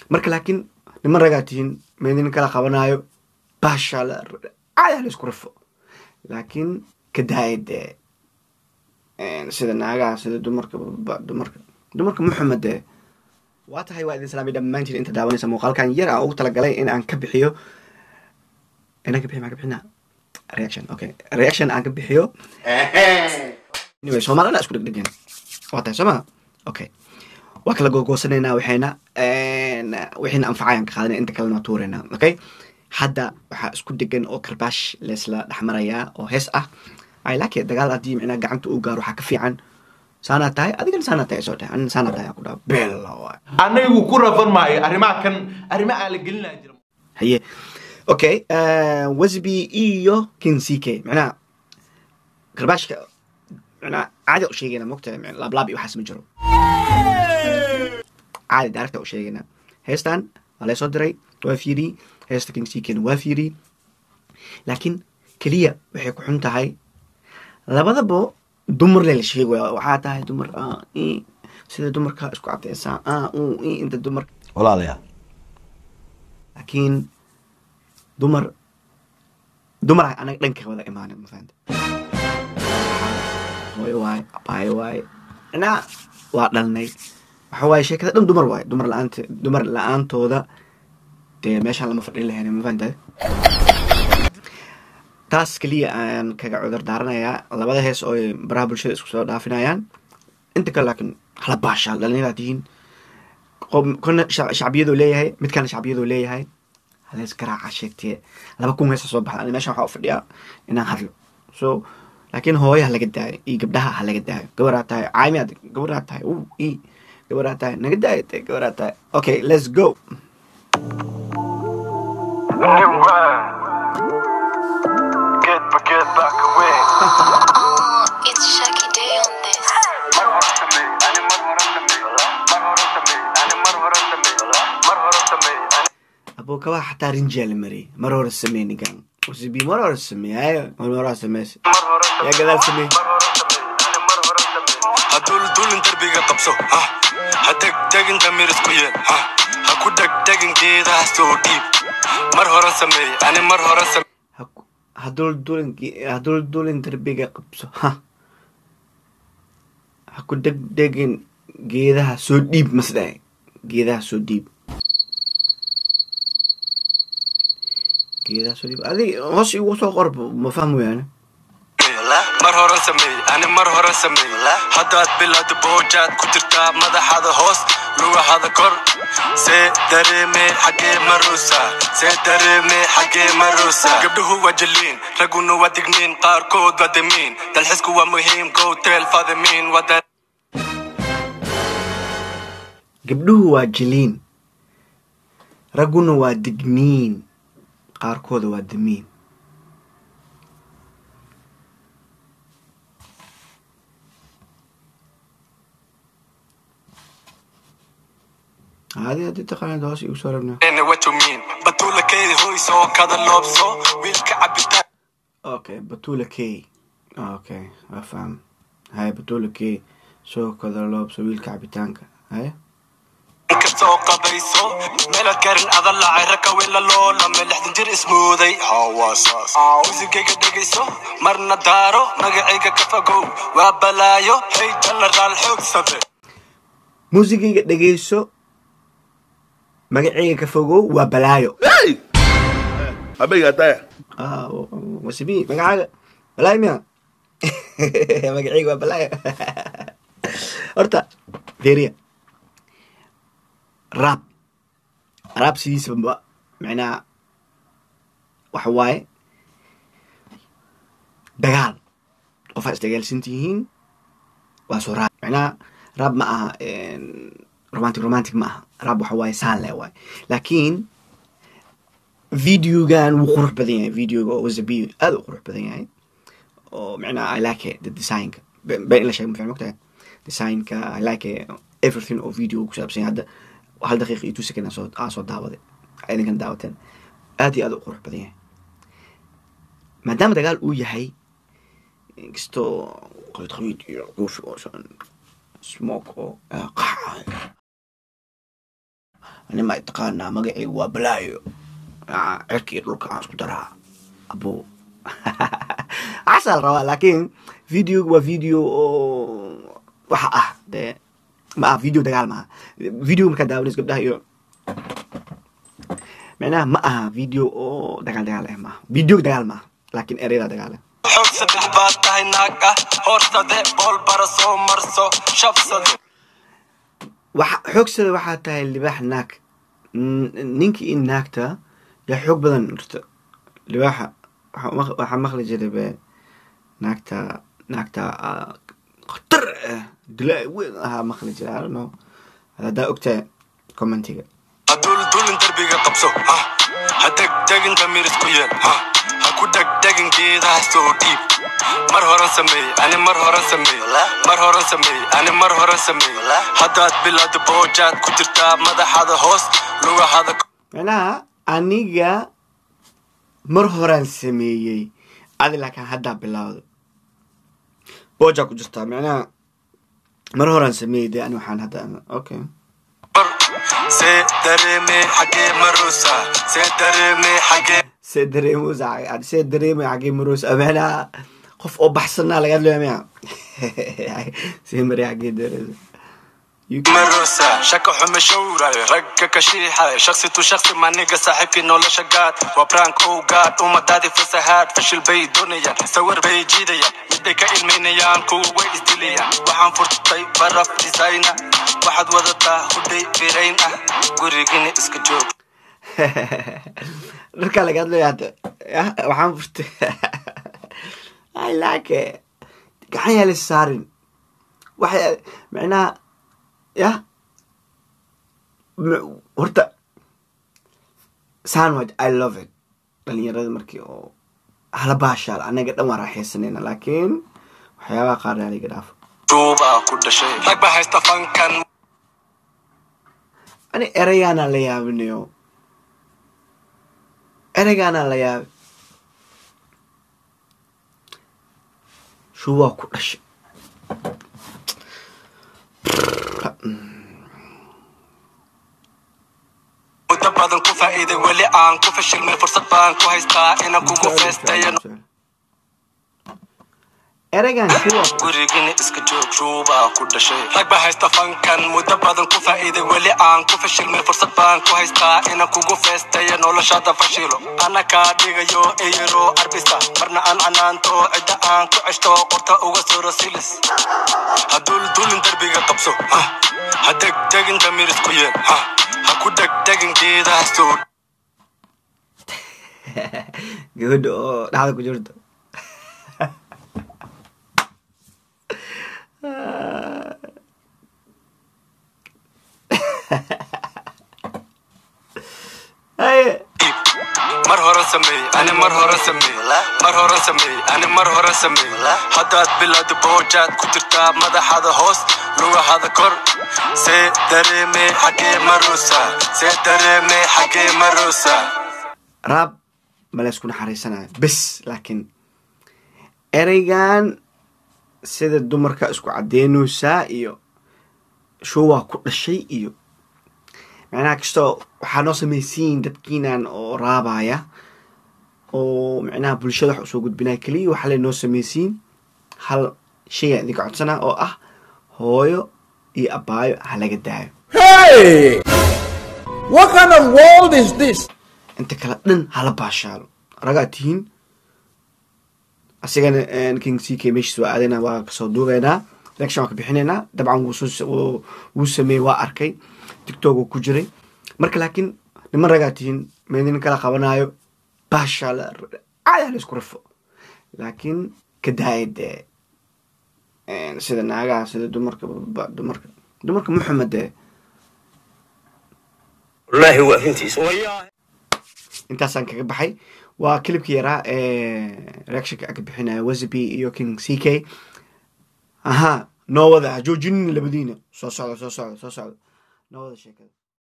marka laakiin niman ragaa tihiin meedin kala qabanaayo baasha la caada la isku rafo laakiin ka daaya dee sida naagaha sida dumarka ba- dumarka dumarka muxamed dee waa tahay waa idin salaamay dhammaantiin inta daawanaysa muuqaalkan yar aan ugu talagalay in aan ka bixiyo inaan ka bixiyo maan ka bixinaa reaction okay reaction aan ka bixiyo anyway soomaalina isku dhegdhegen waa tahay sooma okay waa kala googoosanayna waxayna wixiina anfacayaan ka qaadana inta kalena tuurayna okay hadda waxaa isku degan oo karbaash leesla dhexmarayaa oo hees ah ay laakiin dagaal haddii micnaa gacanta uu gaaro waxaa ka fiican saanaa tahay adigana saanaa tahay soo tahay anina saanaa tahay aan ku dhaha bella waay anagu ku rafan maayo arrimaha kan arrima aan la gelinaa jira haye okay wasby iyo kinsike macnaha karbaashka macnaha caadi u sheegayna mogtahay macnaa laablaab iyo waxaas ma jiro caadi daaragta u sheegayna heestan waa laysoo diray waa fiiriyey heesta kinsikena waa fiiriyey laakiin keliya waxay ku xun tahay labadaba dumar le la sheegaya waxaa tahay dumar ah, ii, sida dumarka isku cadeysaa ah, uu, ii, inta dumar walaalayaal laakiin dumar dumar ah anaga dhanka wada imaana ma fahanta hooyo waaye abaayo waaye inaa waa dhalnay waxa waaye sheekada dhan dumar waaye dumar la-aanta dumar la-aantooda dee meeshaan lama fadhin lahayn ma fahanta taas keliya aan kaga cudur daaranayaa labada hees oo ay baraha bulshada isku soo dhaafinayaan inta kale laakiin hala baashaal dhallinyaraa tihiin qoom- kuna shac- shacbiyaduu leeyahay midkana shacbiyaduu leeyahay halees garaaca sheegtee laba kun heesa soo baxda ani meeshan waxaa u fadhiyaa inaan hadlo so laakiin hooyo ha laga daayo iyo gabdhaha ha laga daayo gabaraa tahay caami ad gabaraa tahay u i gabaraa tahay naga daayo te gabaraa tahay okay let's go Get but get back away. It's Shaggy Day on this. abuu kabaha xataa rinjaa la mariyay mar hore samey ninkan usibi mar hore samey hayo mar hore sameyse yaa gadaal samey ha duldulin darbiga qabso ha ha degdegin damir isku yeel ha ha ku dhegdegin geedaha soo dhiib mar horan sameey ani mar horan sameey Ha ku- ha duldulin ge- ha duldulin darbiga qabso ha ha ku degdegin geedaha soo dhiib masdhahay geedaha soo dhiib geedaha soo dhiib adig hoos igu soo qor ma fahmo yaane mar horan sameey ani mar horan sameey haddaad bilowda boojaad ku jirtaa madaxada hoos lugahada kor see dareeme xagee maruusa see dareeme xagee maruusa gabdhuhu waa jaliin ragguna waa digniin qaarkood waa damiin dalxisku waa muhiim gowteel fadimiin wada gabdhuhu waa jiliin ragguna waa digniin qaarkooda waa damiin adi haddii taqaanid hoos igu soo rabna ene what you mean batuula keedi hoys oo kada loobso wiilka cabitaan okay batula k okay waa faham hay batula k soo kada loobso wiilka cabitaanka hay ka soo qabayso meelaad garin adan lacay raka wela loolame lixdan jir ismooday hawaasaas muusigayga dhegayso marna daaro magacayga ka fogow waa balaayo hey jenaraal xoogsade muusigayga dhegeyso magaceyga ka fogow waa balaayo habeyga taya ah wasibi magacaaga balaayo miya magaceyga waa balaayo horta deeriya raab raab sidiisaba macnaha waxa waaye dagaal qofaa isdagaalsan tihiin waa soo raab macnaha raab ma aha romantic romantic ma aha raab waxa waaye saan le waaye laakiin videogan wuu qurux badan yahay videoga oo wasabi aad u qurux badan yahay oo macnaha i like it, the designka be be in la sheego mafican mogtahay designka i like it, everything oo video ku saabsan yahay hadda hal daqiiqa iyo two second aan soo aan soo daawaday idinkan daawateen aad iyo aad u qurux badan yahay maadaama dagaal uu yahay inkastoo qabiid qabiid iyo goofi oo san smoke oo ah, qax anima taqaanaa magacaygu waa balaayo Ah, cirka iyo dhulka aan isku daraa abo casaa la rabaa laakiin video waa video oo waxa ah dee ma aha video dagaal maaha video markaa daawanaysa gabdhaha iyo micnaha ma aha video oo dagaal dagaal eh maaha video dagaal maaha laakiin ereyada dagaal eh xoog saddex baad tahay naag ah hoorsade bool bara soo marso shabsade waxa xoogsada waxaa tahay libaax naag N- ninkii in naagta yaa xoog badan horta libaaxa waxaa maq- waxaa maqli jiray be naagta naagta ah, khatar ah dilaa weyn ahaa maqli jiray I don't know haddaa ogtahay commentiga haddul dulin darbiga qabso ha ha degdegin damiir isku yeel ha ha ku degdegin geedaha soo dhiib mar horan sameey ani mar horan sameey mar horan sameey ani mar horan sameey haddaad bilowda boojaad ku jirtaa madaxada hoos lugahada macnaha aniga mar horaan sameeyey adi laakiin haddaa bilowda boojaa ku jirtaa macnaha mar horaan sameeyey dee ani waxaan hadda okay kor see dareeme xagee maruusa see dareeme xagee see dareemus see dareemay xagee maroos macnaha qof oo baxsanaa laga hadlaya miya see mari xagee dareemus maruusa shaka xume showrayo ragga ka shiixay shaksi tu shaksi maniga saaxiibkii nolosha gaad waa brank ow gaad ummadaadii fasahaad fashil bay doonayaan sawir bay jiidayaan miday ka ilmaynayaan kuwa way isdilayaan waxaan furtay baraf designa waxaad wadataa hudhay birayn ah gurigina iska joog dharkaa laga hadlaya hadda yah, waxaan furtay I like it. gacan yaa lis saarin waxay macnaha yah m- horta sandwich i love it dhalinyarada markii oo hala baashaal anaga dhan waan raaxaysanayna laakiin waxyaabaha qaar yaa liga dhaafo duubaa ku dhashay rag ba haysta fankan ani ereygaana la yaabinayo ereygaana la yaabi shuu waa ku dhashay muddo badan ku faa'iiday weli aan ku fashilmay fursad baan ku haystaa inaan kugu feestayo ereygan shuu waa gurigina iska joog ruubaa ku dhashay rag ba haysta fankan muddo badan ku faa'iiday weli aan ku fashilmay fursad baan ku haystaa inaan kugu feestayo noloshaada fashilo ana kaa dhigayo eyaro arbisa marna aan canaanto cidda aan ku ceshto qorta uga soro silis haddul dulin darbiga qabso ha ha degdegin damiir isku yeel ha ha ku degdegin geedaha soo gabadha oo dhaxda ku jirto Haye. mar horan sameey ani mar horan sameey mar horan sameey ani mar horan sameey haddaad bilowda boojaad ku jirtaa madaxada hoos lugahada kor see dareeme xagee maruusa see dareeme xagee maruusa raab ma la isku naxariisanayo bes laakiin ereygan sida dumarka isku cadeynaysaa iyo showaa ku dhashay iyo macnaha kastoo waxaa noo samaysiin dadkiinan oo raabaya oo micnaha bulshada wax usoo gudbinaya keliya waxaa le noo samaysiin hal shayaan idinka codsanaa oo ah hooyo iyo abaayo ha laga daayo Hey! What kind of world is this? inta kale dhan hala baashaalo ragaa tihiin asigana king c k meeshiis waa aadayna waa kasoo duubeynaa reaction waa ka bixinaynaa dabcan wuu soo wuu- wuu sameeyey waa arkay tiktok uu ku jiray marka laakiin niman ragaa tihiin meedin kala qabanayo baashaal caadi la isku rafo laakiin ka daaya dee sida naagaha sida dumarka ba- dumarka dumarka muxamed dee والله هو فهمتي intaasaan kaga baxay waa kilibkii yaraa ee reactionka aan ka bixinaya wasabi iyo king c k aha noo wada ha joojinin labadiina soo socda soo socda soo socda noo wada sheekada